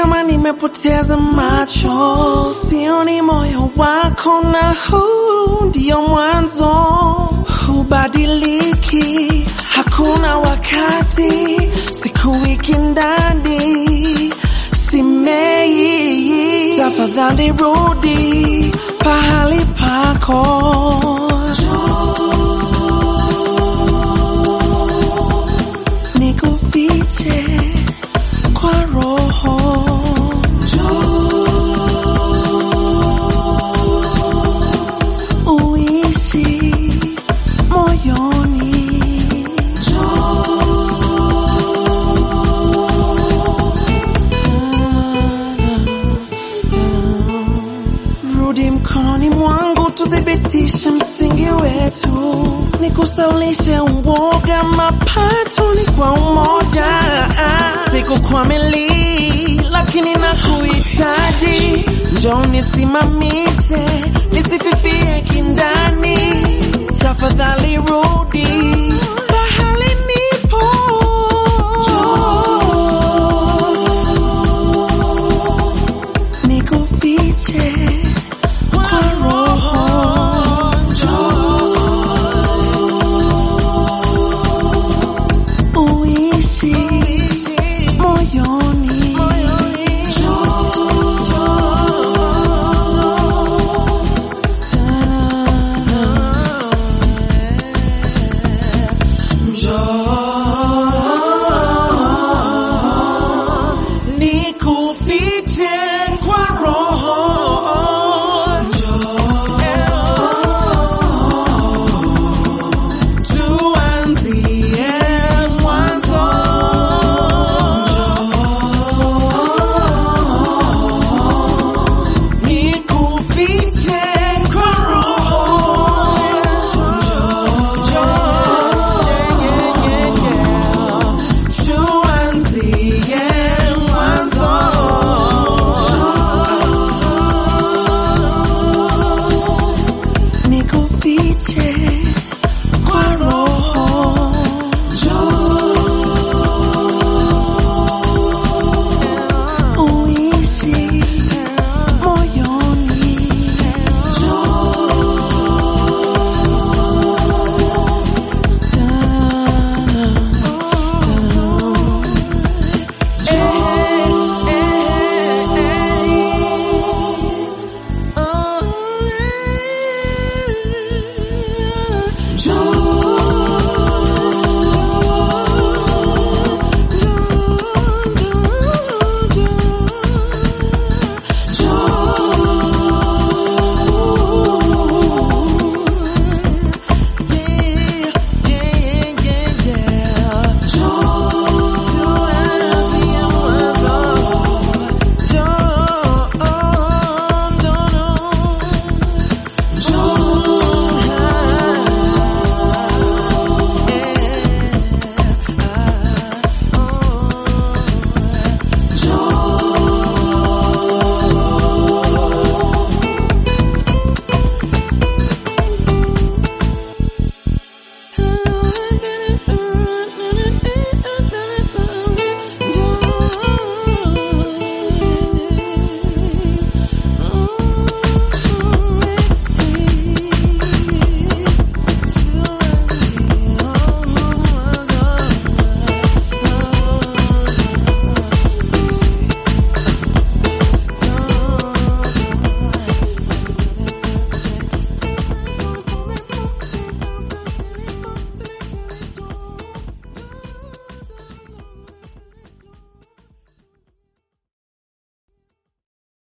kama nimepoteza macho, sioni moyo wako, na huu ndio mwanzo, hubadiliki, hakuna wakati, siku wiki ndani simei, tafadhali rudi pahali pako. Nikufiche kwa roho uishi moyoni rudi mkononi mwangu tuthibitishe msingi wetu nikusaulishe uoga mapato ni kwa umoja siku kwa meli lakini nakuhitaji njoo nisimamishe nisififie kindani tafadhali rudi